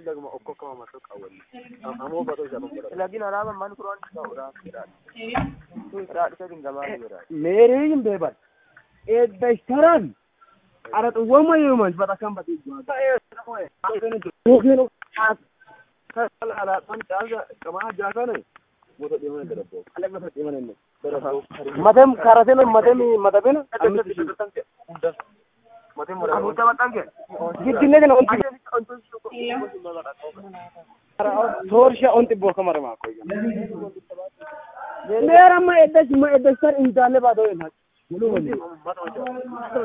dagma okko kama maso qawwalli amoo batoo isa bambara lagin alaaba man kuroon ta'uudha jedhaadha raadhisa dingamaa jira meeriin beeban eeddashtaran ara xuwwama yeeman bata kan bati yookiin ala kan caalga qamaa jaakane moto dhimane darabbo ala lafa dhimane ne darabbo matem karatena matemi matabena matem abuta baxange giddinne kana onti toorsha onti booka marama koy meera ma eddash ma eddashtar intaale baadoo ena